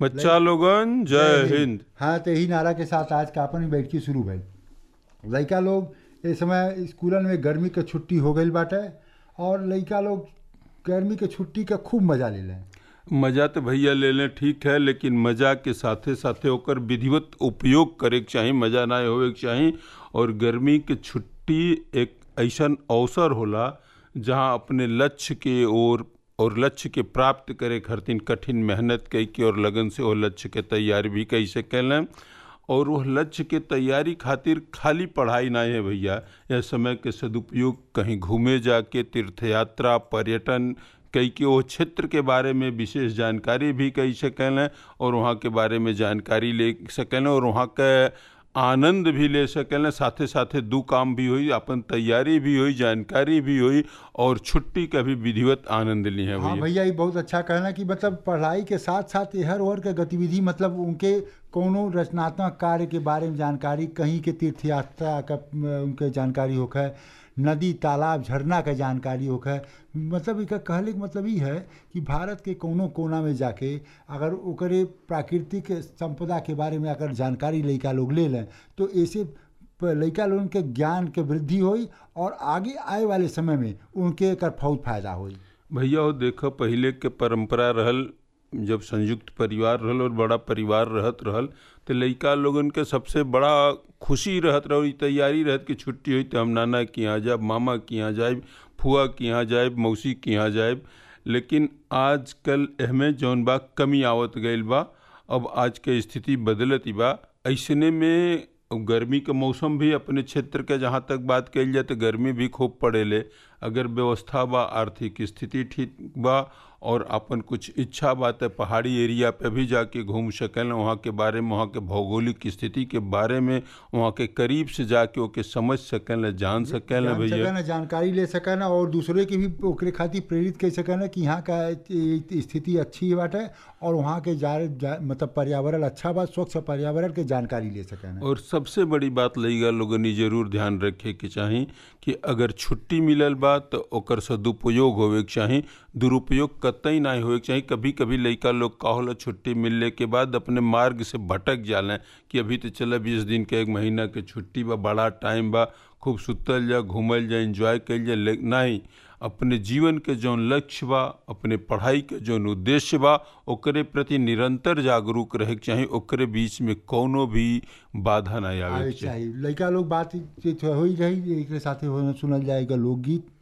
बच्चा लोगन जय हिंद हाँ तो यही नारा के साथ आज का अपन बैठकी शुरू भइल लइका लोग इस समय स्कूलन में गर्मी के छुट्टी हो गई बाटे और लइका लोग गर्मी के छुट्टी का खूब मजा ले लें मजा तो भैया ले लें ठीक है लेकिन मजा के साथे साथे ओकर विधिवत उपयोग करे के चाही मजा ना होवे के चाही और गर्मी के छुट्टी एक ऐसन अवसर होला जहाँ अपने लक्ष्य के ओर और लक्ष्य के प्राप्त करे खातिर कठिन मेहनत कई के और लगन से वो लक्ष्य के तैयारी भी कई से कैलें और वह लक्ष्य के तैयारी खातिर खाली पढ़ाई ना है भैया यह समय के सदुपयोग कहीं घूमे जाके तीर्थ यात्रा पर्यटन कई के वो क्षेत्र के बारे में विशेष जानकारी भी कई सकें और वहाँ के बारे में जानकारी ले सकें और वहाँ के आनंद भी ले सकें साथे साथे दू काम भी हुई अपन तैयारी भी हुई जानकारी भी हुई और छुट्टी का भी विधिवत आनंद ली है हाँ भैया भैया ये बहुत अच्छा कहना कि मतलब पढ़ाई के साथ साथ हर ओर के गतिविधि मतलब उनके कोनो रचनात्मक कार्य के बारे में जानकारी कहीं के तीर्थ यात्रा का अम, उनके जानकारी होखे नदी तालाब झरना के जानकारी होखे मतलब इका कहले के मतलब ई है कि भारत के कोनो कोना में जाके अगर ओकरे प्राकृतिक संपदा के बारे में अगर जानकारी लइका लोग ले लें तो ऐसे प- लइका लोगन के ज्ञान के वृद्धि होई और आगे आए वाले समय में उनके एकर बहुत फायदा होई भैया वो देखो पहले के परंपरा रहल जब संयुक्त परिवार रहल और बड़ा परिवार रहत रहल तो लइका लोगन के सबसे बड़ा खुशी रहत रहो ई तैयारी रहत कि छुट्टी हुई तो हम नाना के यहाँ जाए मामा के यहाँ जाए फुआ के यहाँ जाए मौसी के यहाँ जाए लेकिन आजकल एहमे जौन बा कमी आवत गईल बा अब आज के स्थिति बदलत ही बा ऐसने में गर्मी के मौसम भी अपने क्षेत्र के जहाँ तक बात कल जाए तो गर्मी भी खूब पड़ेले अगर व्यवस्था बा आर्थिक स्थिति ठीक बा और अपन कुछ इच्छा बा तो पहाड़ी एरिया पे भी जाके घूम सकें वहाँ के बारे में वहाँ के भौगोलिक स्थिति के बारे में वहाँ के करीब से जाके ओके समझ सकें जान सकें जान भैया सकें जानकारी ले सकें और दूसरे के भी ओकरे खातिर प्रेरित कर सकें कि यहाँ का ए- स्थिति अच्छी बाटे और वहाँ के जा, जा मतलब पर्यावरण अच्छा बा स्वच्छ पर्यावरण के जानकारी ले सकें और सबसे बड़ी बात लइका लोगन ई जरूर ध्यान रखे के चाही कि अगर छुट्टी मिलल बा तो ओकर सदुपयोग होवे के चाही दुरुपयोग कतई ना होवे के चाही कभी कभी लइका लोग का होला छुट्टी मिलने के बाद अपने मार्ग से भटक जालें कि अभी तो चला बीस दिन के एक महीना के छुट्टी बा बड़ा टाइम बा खूब सुतल जा घूमल जा इंजॉय कल जा ले- नहीं अपने जीवन के जौन लक्ष्य बा अपने पढ़ाई के जौन उद्देश्य बा ओकरे प्रति निरंतर जागरूक रहे के चाही ओकरे बीच में कोनो भी बाधा ना आवे आवे के चाही चाहिए लड़का लोग बात हो ही रही एक साथे हो सुनल जाएगा लोकगीत